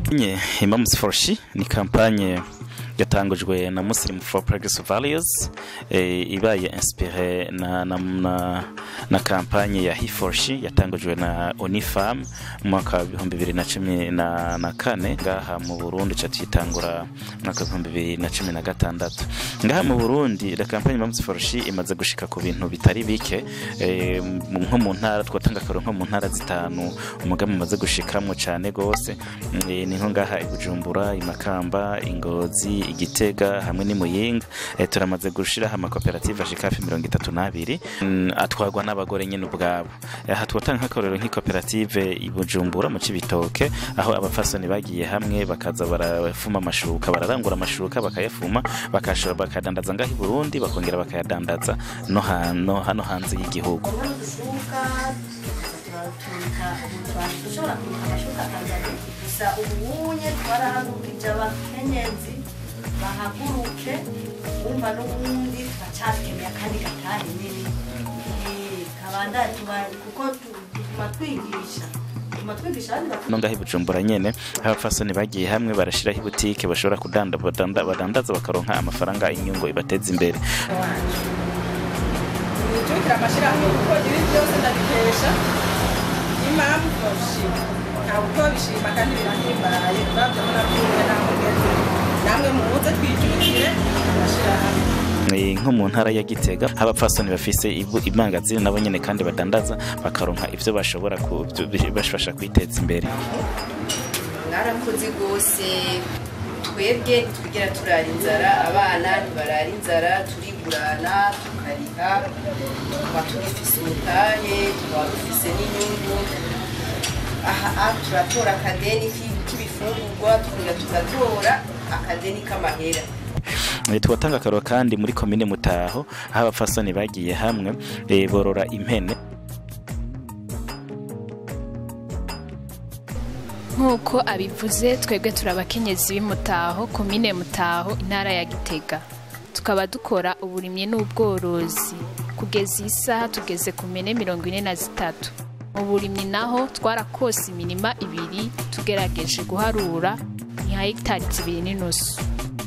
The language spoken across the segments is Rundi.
nye Imams Forshi ni kampanye yatangujwe na Muslim for Progressive Values e, ibaye inspiré na, na, na, na kampanye ya He4She yatangujwe na Unifam mu mwaka wa bihumbi bibiri na cumi na, na kane ngaha mu Burundi ca tuyitangura mu mwaka wa bihumbi bibiri na cumi na gatandatu ngaha mu Burundi la kampanye Imams Forshi imaze gushika ku bintu bitari bike e, nko mu ntara twatanga akaro nko mu ntara zitanu umugambi umaze gushikamwo cane gose e, ni nko ngaha i Bujumbura i Makamba Ingozi igitega hamwe n'imuyinga e, turamaze gushiraho amakoperative ashika hafi mirongo itatu n'abiri mm, atwarwa n'abagore nyene ubwabo aha twotanga nk'akarorero nk'ikoperative i Bujumbura mu Cibitoke aho abafasoni bagiye hamwe bakaza barafuma amashuka bararangura amashuka bakayafuma bakashora bakadandaza ngaho i Burundi bakongera bakayadandaza no hano hano hanze y'igihugu ushobora kuruka amashuka akazana gusa ubunye twarahagurukije abakenyezi bahaguruke wumva n'ubundi turacakeneye akandi gatahe nini kabanda kuko tuguma twigisha tuguma twigisha abandi bakuru no ngaho i Bujumbura nyene abafasoni bagiye hamwe barashiraho ibutike bashobora kudanda badanda- badandaza bakaronka amafaranga inyungu ibateza imbere nijukira amashyirahamwe kuko ibi byose ndabikesha impamvu bashima ntabwo uko bishima kandi birahimbaye babyo murabyiwe namwe mwese namwe muze twijukire amashyirahamwe Eh, nko mu ntara ya Gitega abapfasoni bafise ibu- imangazini nabo nyene kandi badandaza bakaronka ivyo bashobora ku- byo- bashobasha kwiteza imbere mwarakoze rwose twebwe ntitwigera turara inzara abana ntibarara inzara turigurana tukariha tuba tugifise umutahe tuba dufise n'inyungu aha aha turatora akadeni k'i- k'ibifungurwa tukongera tugatora akadeni k'amahera Eh, tubatanga akaroro kandi muri komine Mutaho aho abapfasoni bagiye hamwe eh, borora impene nk'uko abivuze twebwe turi abakenyezi b'imutaho komine mutaho intara ya gitega tukaba dukora uburimyi n'ubworozi kugeza iyi saha tugeze ku mene mirongo ine na zitatu mu burimyi naho twarakose imirima ibiri tugerageje guharura ni hegitari zibiri n'inusu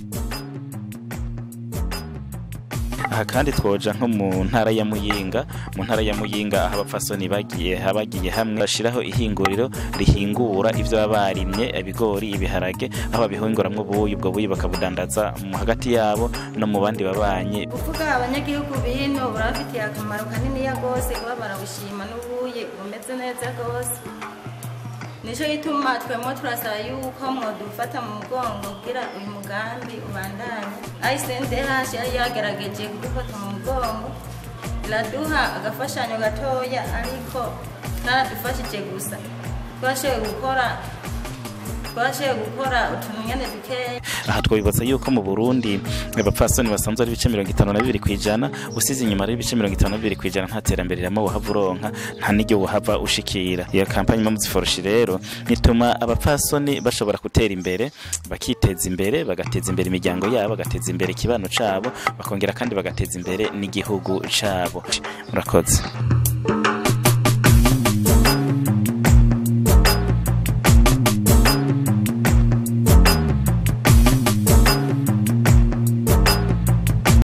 aha kandi twoja nko mu ntara ya Muyinga mu ntara ya Muyinga aho abapfasoni bagiye bagiye hamwe bashiraho ihinguriro rihingura ivyo baba barimye ibigori ibiharage aho babihinguramwo ubuyi ubwo buyi bakabudandaza mu hagati yabo no mu bandi babanye kuvuga abanyagihugu bino burabafitiye akamaro kaniniya rwose kuba barabushima n'ubuye bumeze neza rwose nicyo gituma twemo turasaba yuko mwadufata mu mugongo kugira uyu mugambi ubandanye ayisendehasi yari yagerageje kudufata mu mugongo iraduha agafashanyo gatoya ariko karadufashije gusa twashoboye gukora twashoboye gukora utuntu nyene dukeya aha twabibutsa yuko mu Burundi abapfasoni basanzwe ari ibice mirongo itanu na bibiri kwijana usize inyuma ari ibice mirongo itanu na bibiri kwijana nta terambere riramo wohava uronka nta n'iryo wohava ushikira iyo kampanye Mamuzi Foroshi rero ituma abapfasoni bashobora gutera imbere bakiteza imbere bagateza imbere imiryango yabo bagateza imbere ikibano cabo bakongera kandi bagateza imbere n'igihugu cabo murakoze